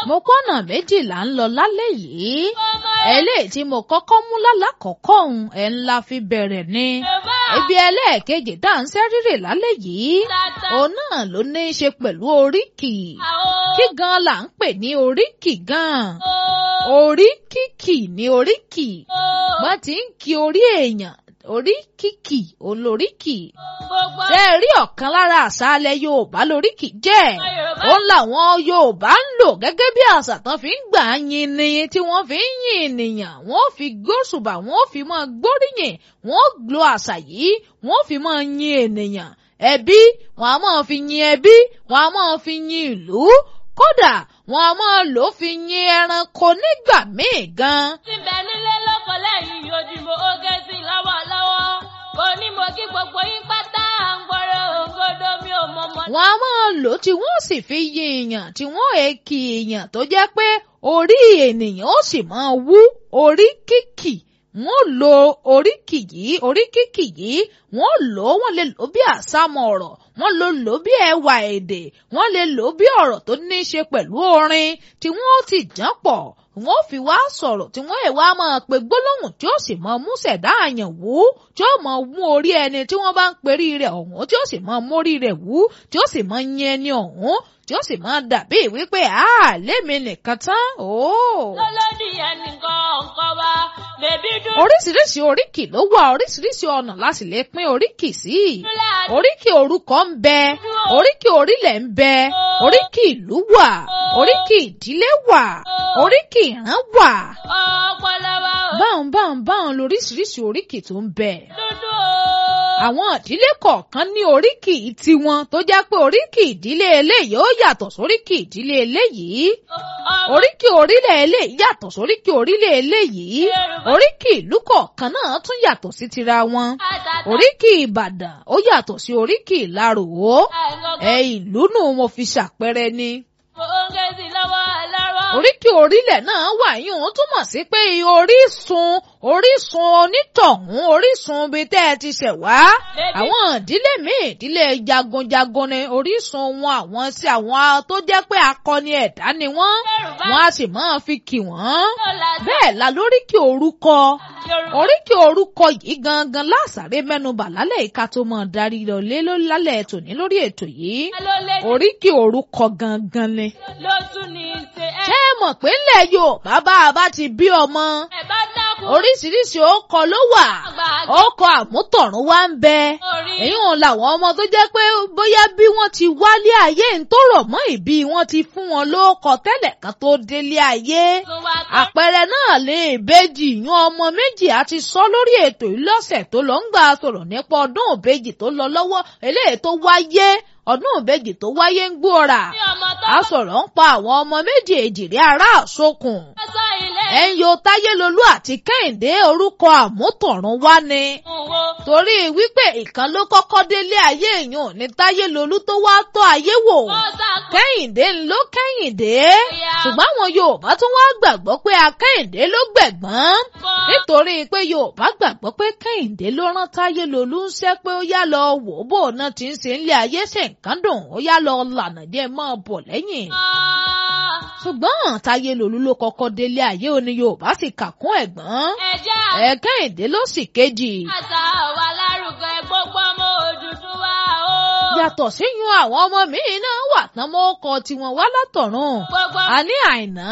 mo kọ́nà méjìlá ń lọ lálẹ́ yìí eléyìí tí mo kọ́kọ́ mú lálákọ̀ọ́kọ́ òun ẹ̀ ńlá fi bẹ̀rẹ̀ ni ibi ẹlẹ́ẹ̀kejì tá à ń sẹ́rírè lálẹ́ yìí òun náà ló ní í ṣe pẹ̀lú oríkì kí gan là ń pè ní oríkì gan oríkìkì ní oríkì wọ́n ti ń kí orí èèyàn oríkìkì olóríkì ṣe é rí ọ̀kan lára àṣàlẹ̀ Yorùbá lóríkì jẹ́ òun làwọn Yorùbá ń lò gẹ́gẹ́ bí àṣà tán fi ń gbà yin ni tí wọ́n fi ń yin ènìyàn wọ́n fi gbóṣùbà wọ́n fi máa gbóríyìn wọ́n lo àṣà yìí wọ́n fi máa yin ènìyàn ẹbí wọn a máa fi yin ẹbí wọn a máa fi yin ìlú kódà wọn a máa lò ó fi yin ẹranko nígbà míì gan. síbẹ̀ nílé lóko lẹ́yìn ojúbọ oge sí lọ́wọ́lọ́wọ́ kò ní mo kí gbogbo yín pátá à ń gbọ́rọ̀ òǹgọ́dọ̀ mi ò mọ̀ mọ́. wọn a máa lò ó tí wọ́n sì fi yin èèyàn tí wọ́n èkì èèyàn tó jẹ́ pé orí ènìyàn ó sì máa wú orí kìkì wọ́n lo oríkì yìí oríkìkì yìí wọ́n lò ó wọ́n lè lò ó bí àsámọ̀ ọ̀rọ̀ wọ́n lè lò ó bí ẹwà èdè wọ́n lè lò ó bí ọ̀rọ̀ tó ní í ṣe pẹ̀lú orin tí wọ́n ó ti jàn pọ̀ wọ́n fi wá sọ̀rọ̀ tí wọ́n èèwà máa pe gbólóhùn tí ó sì mọ mú ṣẹ̀dá àyàn wú tí ó mọ mú orí ẹni tí wọ́n bá ń perí rẹ̀ ọ̀hún tí ó sì mọ mórí rẹ̀ wú tí ó sì mọ yin ẹni ọ̀hún tí ó sì mọ dàbí wípé a lémi nìkan tán ooo. lọ́lọ́dì ẹnìkan ọ̀kan wa bèbí dúró. oríṣiríṣi oríkì ló wà oríṣiríṣi ọ̀nà láti lè pín oríkì sí oríkì orúkọ ń bẹ oríkì orílẹ̀ ń bẹ oríkì ìlú wà oríkì ìdílé wà oríkì ìran wà. ọpọlọ wa ò báwọn báwọn báwọn lóríṣiríṣi oríkì tó ń bẹ dúdú o. àwọn ìdílé kọ̀ọ̀kan ní oríkì tiwọn tó jẹ́ pé oríkì ìdílé eléyìí ó yàtọ̀ sóríkì ìdílé eléyìí oríkì orílẹ̀ eléyìí yàtọ̀ sóríkì orílẹ̀ eléyìí oríkì ìlú kọ̀ọ̀kan náà tún yàtọ̀ sí tira wọn oríkì ìbàdàn ó yàtọ̀ sí oríkì ìlaròó ẹ ìlú nù mo fi ṣàpẹrẹ ni oge sí lọ́wọ́ lọ́wọ́. oríkì orílẹ̀ náà wà yín òun túmọ̀ sí pé orísun orísun onítọ̀hún orísun ibi tẹ́ ẹ ti ṣẹ̀ wá àwọn ìdílé míì ìdílé jagunjagun ni orísun wọn àwọn sí àwọn tó jẹ́ pé akọni ẹ̀dá ni wọ́n wọ́n á sì máa fi kì wọ́n bẹ́ẹ̀ la lóríkì orúkọ oríkì orúkọ yìí gangan lásàrè mẹ́nubà lálẹ́ ìka tó mọ̀ darí lọ lé lálẹ́ tòní lórí ètò yìí oríkì orúkọ gangan ni ló tún ní í ṣe ẹ. ṣé ẹ mọ̀ pé ńlẹ̀ Yorùbá bá a bá ti bí ọmọ ẹ bá dákun. oríṣiríṣi ọkọ ló wà ọkọ àmútọ̀run wá ń bẹ èyí wọn làwọn ọmọ tó jẹ́ pé bóyá bí wọ́n ti wálé ayé ń tó rọ̀ mọ́ ìbí wọn ti fún wọn lóókọ tẹ́lẹ̀ kan tó délé ayé àpẹẹrẹ náà lè ìbejì yan ọmọ méjì àti sọ lórí ètò ìlọ́sẹ̀ tó lọ ń gbà sọ̀rọ̀ nípa ọdún ìbejì tó lọ lọ́wọ́ eléyìí tó wáyé ọdún ìbejì tó wáyé ń gbóra a sọ̀rọ̀ ń pa àwọn ọmọ méjì èjìrí ará àsokùn ẹ̀yọ táyélolú àti kẹ́hìndé orúkọ àmútọ̀run wá ni torí wípé ìkan ló kọ́kọ́ délé ayé èèyàn ní táyélolú tó wá tọ́ ayé wò kẹ́hìndé ń ló kẹ́hìndé ṣùgbọ́n àwọn yorùbá tún wá gbàgbọ́ pé akẹ́hìndé ló gbẹ̀gbọ́n nítorí pé yorùbá gbàgbọ́ pé kẹ́hìndé ló rán táyélolú ń ṣẹ́ pé ó yá lọ wò ó bò náà ti ń ṣe ń lé ayé ṣe nǹkan dùn ó yá lọ lànà díẹ̀ mọ́ bọ̀ lẹ́yìn ṣùgbọ́n táyélolú ló kọ́kọ́ délé ayé òní yorùbá sì kà kún ẹ̀gbọ́n ẹ̀kẹ́hìndé ló sì kejì. àṣà wa lárugẹ gbogbo ọmọ Odùduwà o. yàtọ̀ síyún àwọn ọmọ míì náà wà tán mọ́ ọkọ̀ tiwọn wá látọ̀run gbogbo àní àìná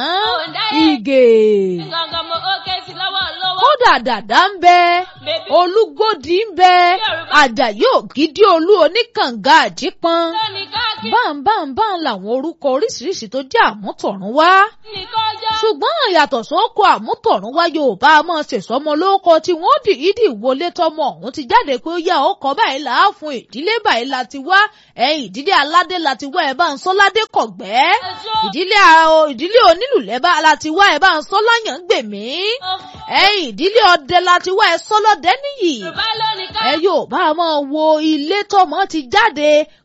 ìgè gangan mo oge sí lọ́wọ́ lọ́wọ́. kódà dàda ń bẹ bèbí olúgbòdì ń bẹ àjàyí ògidì olú oníkànga àjípọn lónìí káàkiri báńbáńbáń làwọn orúkọ oríṣiríṣi tó jẹ́ àmútọ̀run wá nìkan jọ. ṣùgbọ́n yàtọ̀ sóko àmútọ̀run wá yorùbá máa ṣèṣọmọ lóko tí wọ́n dìídì wọlé tọmọ ọ̀hún ti jáde pé ó yá ọkọ̀ báyìí là á fún ìdílé báyìí la ti wá ẹ̀yìn ìdílé aládé la ti wá ẹ̀ bá ń sọ ládé kọ̀gbẹ́ ìdílé a- ìdílé onílù lẹ́bà la ti wá ẹ̀ bá ń sọ láyàn gbèmí ẹ̀yìn ìdílé ọdẹ la ti wá ẹ̀ sọ lọ́dẹ níyì yorùbá lónìí ẹ káàkiri. yóò bá a máa wo ilé tọmọ ti jáde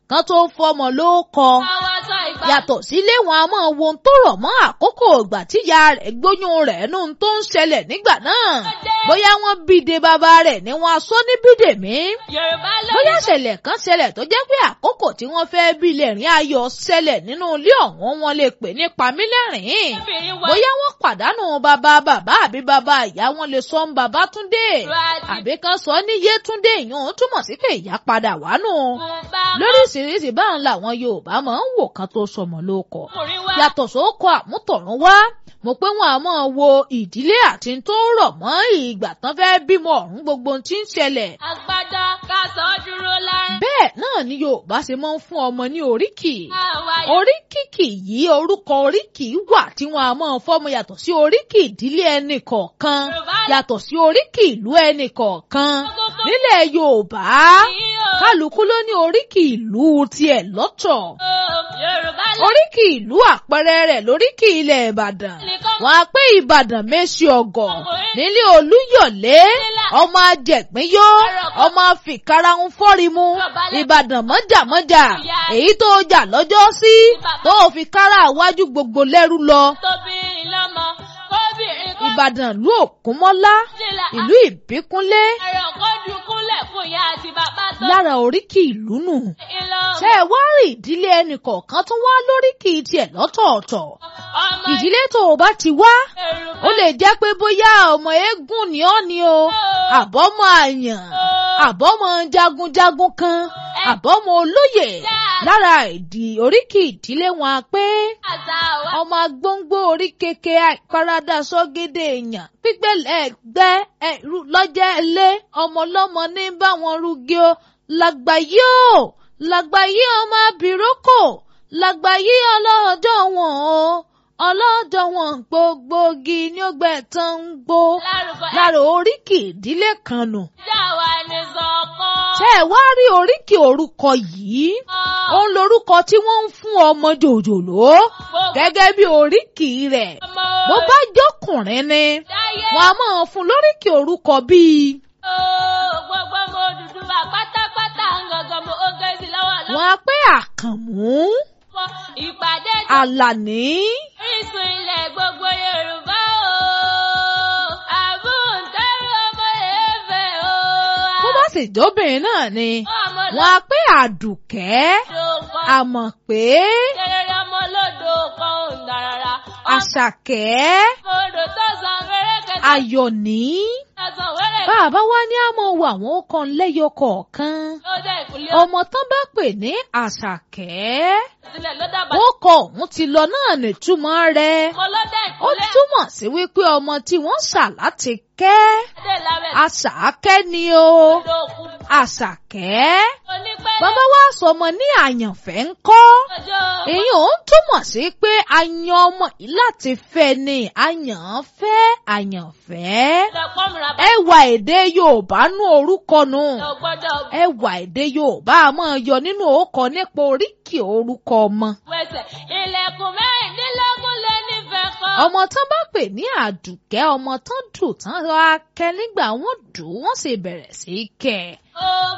kan tó fọmọ ló kọ Àwọn sọ ìgbà. yàtọ̀ sílé wọn a máa wo ohun tó rọ̀ mọ́ àkókò ìgbà tíya rẹ̀ gbóyún rẹ̀ nù tó ń ṣẹlẹ̀ nígbà náà bóyá wọ́n bíde bàbá rẹ̀ ni wọ́n aṣọ ní bídèmí Yorùbá ló bóyá ní ṣẹlẹ̀ kan ṣẹlẹ̀ tó jẹ́ pé àkókò tí wọ́n fẹ́ bí lẹ́rìn ayọ̀ ṣẹlẹ̀ nínú ilé ọ̀hún wọn lè pè ní pamílẹ́rìn obìnrin wa. bóyá wọ́n pàdánù bàbá bàbá àbí bàbá ìyá wọn lè sọ ń bàbá túndé Àti àbí kan sọ ní yétúndé ìyún túmọ̀ sí pé ìyá padà wá nù bùbá lóríṣiríṣi báwọn làwọn yorùbá máa ń wò kan tó sọmọ lóko ọkùnrin wa. yàtọ̀ sóko àmútọ̀run wá mo pé wọn a máa wo ìdílé àti tó rọ̀ mọ́ ìgbà tán fẹ́ bímọ ọ̀hún gbogbo ohun tí ń ṣẹlẹ̀ Agbada ká sọ ọ́ dúró láì. bẹ́ẹ̀ náà ni yorùbá ṣe máa ń fún ọmọ ní oríkì Àwa oríkìkì yìí orúkọ oríkì wà tí wọn a máa fọmọ yàtọ̀ sí oríkì ìdílé ẹnì kọ̀ọ̀kan Yorùbá yàtọ̀ sí oríkì ìlú ẹnì kọ̀ọ̀kan kókó nílẹ̀ yorùbá yìí o. kálukú ló ní oríkì ìlú tiẹ̀ lọ́tọ̀ Yorùbá ló oríkì ìlú àpẹẹrẹ rẹ̀ lóríkì ilẹ̀ ìbàdàn nìkan wọn á pé ìbàdàn méṣì ọgọ nílé olúyọ̀lé ọmọ ajẹ̀gbínyó ọmọ fìkarahun fọ́rimu ìbàdàn mọ́jàmọ́jà èyí tó jà lọ́jọ́ sí tó fi kára àwájú gbogbo lẹ́rú lọ tóbi lọ́mọ kóbìnrin kó ìbàdàn ìlú òkúnmọ́lá jìlá ìlú ìbíkúnlé ẹ̀rọ kó dùnkúnlẹ̀ fún ìyá àti bàbá tó lára oríkì ìlú nù ìlọ ṣé ẹ wá rí ìdílé ẹnì kọ̀ọ̀kan tó wá lóríkì tiẹ̀ lọ́tọ̀ọ̀tọ̀ ọmọ ìdílé tó o bá ti wá Yorùbá ó lè jẹ́ pé bóyá ọmọ eégún ni ọ́ ni o àbọ́mọ àyàn àbọ́mọ jagunjagun kan àbọ́mọ olóyè lára ìdí oríkì ìdílé wọn a pé àṣà wa ọmọ agbóngbó orí keke àìparadà sọ́gẹ́dẹ̀ èèyàn pípẹ́lẹ̀ ẹgbẹ́ ẹ̀rú lọ́jẹ́ ilé ọmọlọ́mọ ní báwọn rúgí o làgbàyé o làgbàyé ọmọ abìrókò làgbàyé ọlọ́jọ́ wọn o ọlọ́jọ́ wọn gbogbogi ní ó gbẹ tán ń gbó lárúkọ lára oríkì ìdílé kan nù ẹja wa ní sọ̀kan. tẹ́ ẹ wá rí oríkì orúkọ yìí òun lorúkọ tí wọ́n ń fún ọmọ jòjòló gẹ́gẹ́ bí oríkì rẹ̀ ọmọ bó bá jọkùnrin ni dáyé wọn a máa fún lóríkì orúkọ bíi o gbogbo mo dúdú wa pátápátá gangan mo oge sí lọ́wọ́ wọn a pé àkànmú lọ́wọ́ ìpàdé tó àlàní orísun ilẹ̀ gbogbo Yorùbá o àbúntẹ́rù ọmọ èèfẹ̀ o. bó bá sì jóbìnrin náà ni ọmọ wọn a pé àdùkẹ́ lọ́dọ̀ kan àmọ̀ pé kéré ọmọ lọ́dọ̀ kan ò ń darara. àṣàkẹ́ ọmọ odò tó san wẹ́rẹ́kẹ́ ayọ̀ní tó san wẹ́rẹ́kẹ́ bàbá wa ní àmọ́ wo àwọn ọkàn lẹ́yọ kọ̀ọ̀kan ló dé ìkúlẹ̀ ọmọ tán bá pè ní àṣàkẹ́ sílẹ̀ ló dábàá. ó kọ òun ti lọ náà nìtúmọ̀ rẹ̀ ọmọ ló dé ó ìkúlẹ̀ túmọ̀ sí wípé ọmọ tí wọ́n ṣà láti kẹ́ dé lábẹ́ àṣàkẹ́ ni o lókun. àṣàkẹ́ onípẹ́lẹ́ bàbá wa sọmọ ní àyànfẹ́ ń kọ́ ọjọ́ èyí ò ń túmọ̀ sí pé a yan ọmọ yìí láti fẹ́ ni àyànfẹ́ àyànfẹ́ ọ̀dọ̀pọ̀ mìíràn bá ẹwà èdè Yorùbá nú orúkọ nù lọ gbọ́dọ̀ ẹwà èdè Yorùbá a máa yọ nínú orúkọ nípa oríkì orúkọ ọmọ wẹsẹ̀ ilẹ̀kùn mẹ́rìndínlógún lé nífẹ̀ẹ́ kan. ọmọ tán bá pè ní àdùkẹ́ ọmọ tán dùn tán ra kẹ́ nígbà wọ́n dùn wọ́n sì bẹ̀rẹ̀ sí í kẹ́ ẹ̀. Ògo